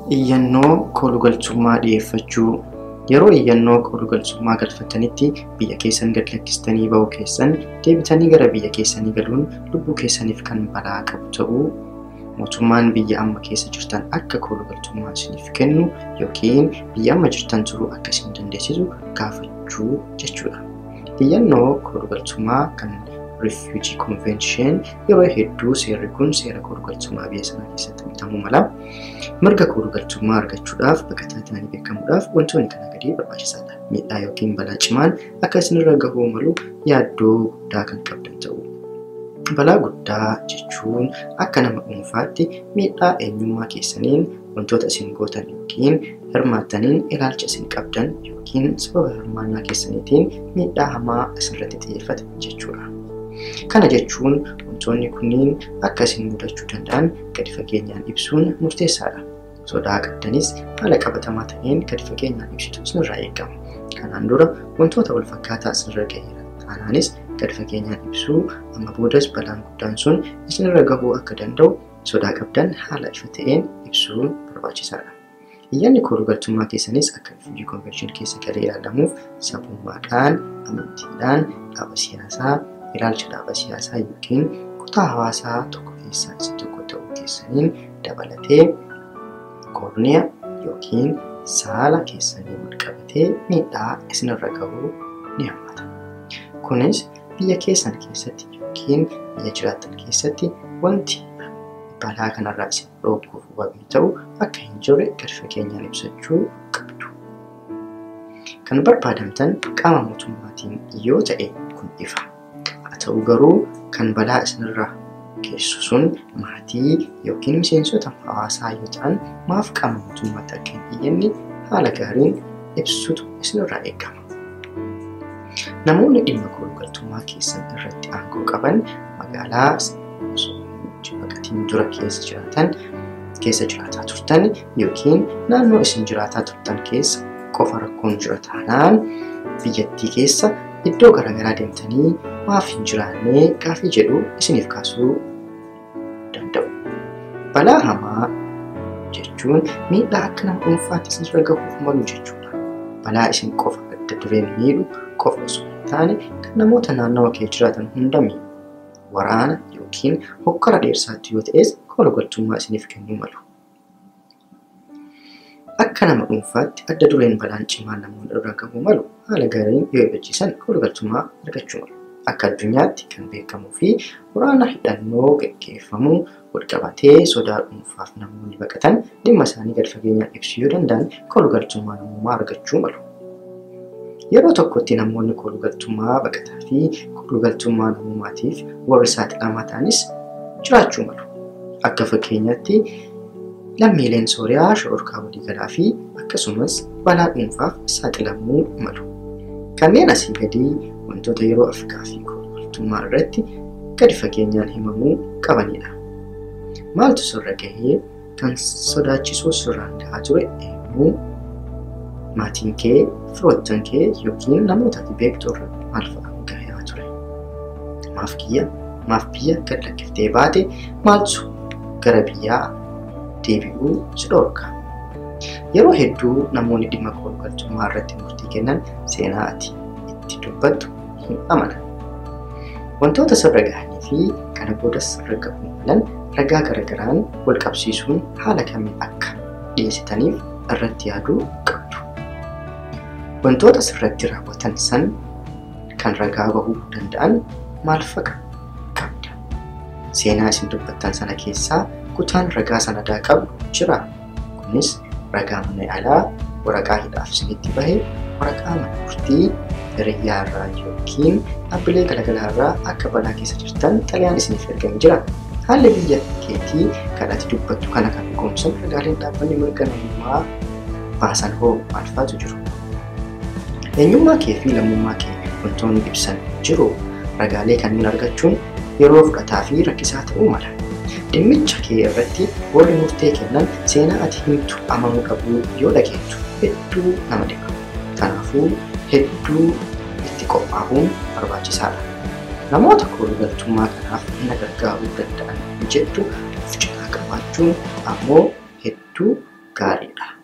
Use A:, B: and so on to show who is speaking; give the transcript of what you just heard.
A: Iyyannoo koolugaltummaa dhiyeeffachuu yeroo iyyannoo koolugaltummaa galfattanitti biyya keessan gad lakkistanii ba'uu keessan deebitanii gara biyya keessanii galuun lubbuu keessaniif kan balaa qabu ta'uu mootummaan biyya amma keessa jirtan akka koolugaltummaa isiniif kennu yookiin biyya amma jirtan turuu akka isin dandeessisu gaafachuu jechuudha. Iyyannoo koolugaltummaa kan Refugee Convention yeroo hedduu seerri kun seera koolugaltummaa biyya sanaa keessatti bitamuu mala. Mirga koolugaltummaa argachuudhaaf baqataa ta'anii beekamuudhaaf wantoonni kana gadii barbaachisaadha. Miidhaa yookiin balaa cimaan akka isinirra gahuu malu yaaddoo guddaa kan qabdan ta'u. Balaa guddaa jechuun akka nama dhuunfaatti miidhaa eenyummaa keessaniin wantoota isin gootan yookiin hirmaattaniin ilaalcha isin qabdan yookiin sababa hirmaannaa keessaniitiin miidhaa hamaa asirratti xiyyeeffate jechuudha. Kana jechuun wantoonni kunniin akka isin mudachuu danda'an gadi fageenyaan ibsuun murteessaadha. Sodaa qabdanis haala qabatamaa ta'een gadi fageenyaan ibsitu isinirraa eegama. Kanaan dura wantoota wal fakkaataa isinirra gaheera. Taanaanis gadi fageenyaan ibsuu amma boodas balaan guddaan sun isinirra gahuu akka danda'u sodaa qabdan haala ifa ta'een ibsuun barbaachisaadha. Iyyanni koolugaltummaa keessanis akka Refugee Convention keessa galee ilaalamuuf sabummaadhaan, amantiidhaan, dhaaba siyaasaa, ilaalcha dhaaba siyaasaa yookiin kutaa hawaasaa tokko keessaa isa tokko ta'uu keessaniin dabalatee koorniya yookiin saala keessanii wal qabatee miidhaa isinirra gahuu ni hammata. Kunis biyya keessan keessatti yookiin biyya jiraattan keessatti wanti balaa kanarraa isin dhorkuuf wabii ta'u akka hin jirre gadi fageenyaan ibsachuu qabdu. Kan barbaadamtan qaama mootummaatiin yoo ta'e kun ifa. Haa ta'u garuu kan balaa isinirraa geessu sun maatii yookiin miseensota hawaasaa yoo ta'an maaf qaama mootummaatti akka hin iyyanne haala gaariin ibsutu isinirraa eegama. Namoonni dhimma koolugaltummaa keessan irratti aangoo qaban magaalaa baqatiin dura keessa jiraatan keessa jiraataa turtan yookiin naannoo isin jiraataa turtan keessa qofa rakkoon jira taanaan biyyattii keessa iddoo garaagaraa deemtanii maaf hin jiraannee gaafii jedhu isiniif kaasuu danda'u. Balaa hamaa jechuun miidhaa akka nama dhuunfaatti isinirra gahuuf malu jechuudha. Balaa isin qofa adda dureen miidhu qofa osoo hin taane kan namoota naannawa kee jiraatan hunda miidhu. Waraana yookiin hokkara dheersaatti yoo ta'es koolugaltummaa isiniif kennuu malu. Akka nama dhuunfaatti adda dureen balaan cimaan namoonni irra gahuu malu haala gaariin yoo hubachiisan koolugaltummaa argachuu malu. Akka addunyaatti kan beekamuu fi waraana hidhannoo gaggeeffamuu walqabatee sodaa dhuunfaaf namoonni baqatan dhimma isaanii gad fageenyaan ibsuu yoo danda'an koolugaltummaa namummaa argachuu malu. Yeroo tokkotti namoonni koolugaltummaa baqataa fi koolugaltummaa namummaatiif warri saaxilamaa ta'anis jiraachuu malu. Akka fakkeenyaatti lammiileen Sooriyaa shororkaa waliigalaa fi akkasumas balaa dhuunfaaf saaxilamuu malu. Kanneen asii gadii wantoota yeroo Afrikaa fi koolugaltummaa irratti gadi fageenyaan himamuu qabanidha. Maaltu sirra gahee kan sodaachisuu sirraan gahaa ture eenyu maatiin kee, firoottan kee yookiin namoota ati beektu irra maal fa'a gahaa ture? Maaf kiyya, maaf biyya gad lakkiftee baate maaltu gara biyyaa deebi'uu si dhorka? Yeroo hedduu namoonni dhimma koolugaltummaa irratti murtii kennan seenaa ati itti dubbattu hin amanan. Wantoota sirra gahanii fi kana boodas sirra gahuu malan ragaa garagaraan wal qabsiisuun haala kamiin akka dhiyeessitaniif irratti yaaduu qabdu. Wantoota sirratti raawwatan san kan ragaa bahuu danda'an maal fa'a qabda? Seenaa isin dubbattan sana keessaa kutaan ragaa sanadaa qabu jira. Kunis ragaa mana alaa, waraqaa hidhaaf isinitti bahe, waraqaa mana murtii, hiriyyaa irraa yookiin dhaabbilee garaagaraa irraa akka balaa keessa jirtan xalayaan isiniif ergamee jira. Haalli biyya keetii kan ati dubbattu kana kan dhugoomsan ragaaleen dhaabbanni mirga namummaa baasan hoo maal faatu jiru? Eenyummaa kee fi lammummaa kee wantoonni ibsan jiru ragaalee kanneen argachuun yeroo fudhataa fi rakkisaa ta'uu mala. Dhimmicha kee irratti warri murtee kennan seenaa ati himtu amanuu qabu yoo dhageettu hedduu nama dhiba. Kanaafuu hedduu itti qophaa'uun barbaachisaadha. Namoota koolugaltummaa kanaaf na gargaaruu danda'an jettu of cinaa qabaachuun ammoo hedduu gaariidha.